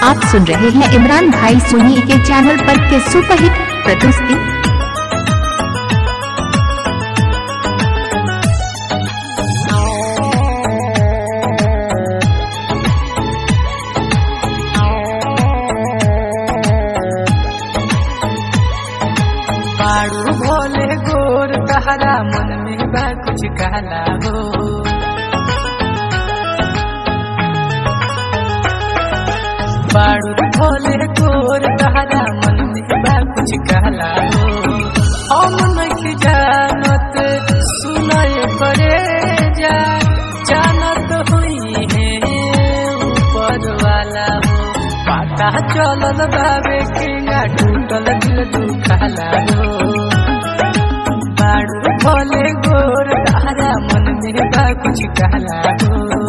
आप सुन रहे हैं इमरान भाई सोनी के चैनल पर के सुपरहिट प्रस्तुति पाड़ू भोले गोर तहरा मन में बा कुछ कहला हो पाड़ू भोले गोर तहरा मन में बा कुछ कहला हो हम नहीं जानत सुनय पड़े जा जानत हुई है ऊपर वाला हो पता चलल बाबे किंगा टूटल दिल दुखाला हो बाड़ू भोले गोर तारा मन में बा कुछ कहला हो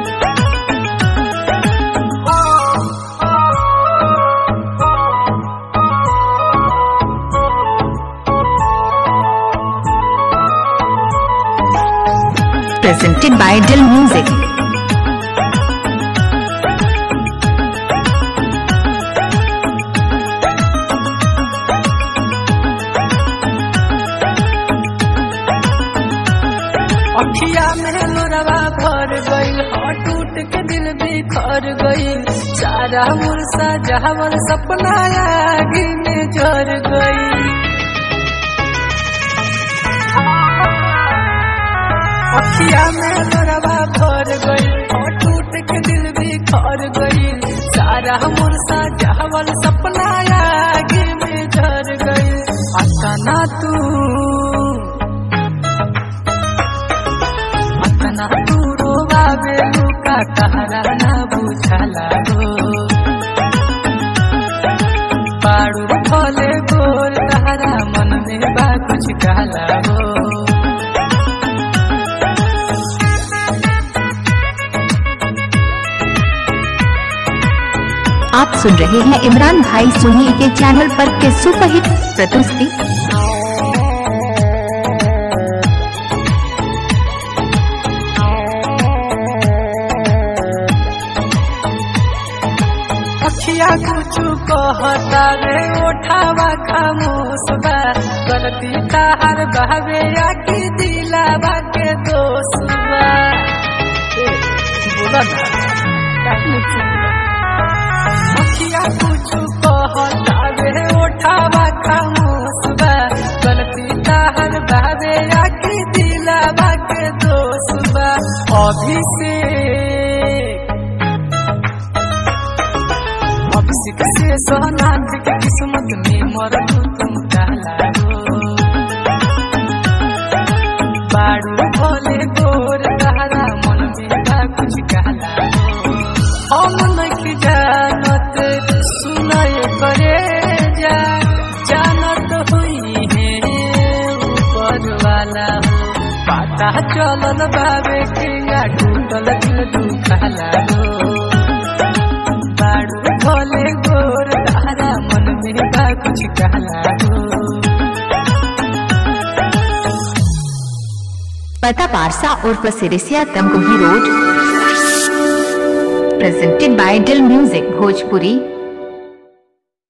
presented by Dill Music. अखिया में लोरवा भर गईल हाँ टूट के दिल भी खर गईल सारा मुरसा जहावल सपना आगे में जर गई अखिया में लोरवा भर गईल हाँ टूट के दिल भी खर गईल सारा मुरसा जहावल सपना आगे में जर गईल अतना तू अपना दूरो बाबे लुका कहरा ना बुझला हो पाड़ू भोले गोर तहरा मन में बा कुछ कहला हो आप सुन रहे हैं इमरान भाई सोनी के चैनल पर के सुपरहिट प्रस्तुति अखिया कुछ कहता रे ओठावा खामोश बा गलती ताहर बहवे या की दिलावा के दोष बा ए, बोला ना काहे चुप बा? अखिया कुछ कहता रे ओठावा खामोश बा गलती ताहर बहवे या की दिलावा के दोष बा अभिषेक अभिषेक से सोनाथ के किस्मत में मर तुम काला हो बाड़ू भोले गोर तहरा मन में बा कुछ काला हो हम नहीं जानत सुनय करे जा जानत हुई है ऊपर वाला हो पता चलल बाबे किंगा टूटल दिल दुखाला हो बाड़ू भोले गोर तारा मन में बा कुछ कहला हो पता पारसा और प्रसिरिसिया Tamkuhi road presented by Dill Music Bhojpuri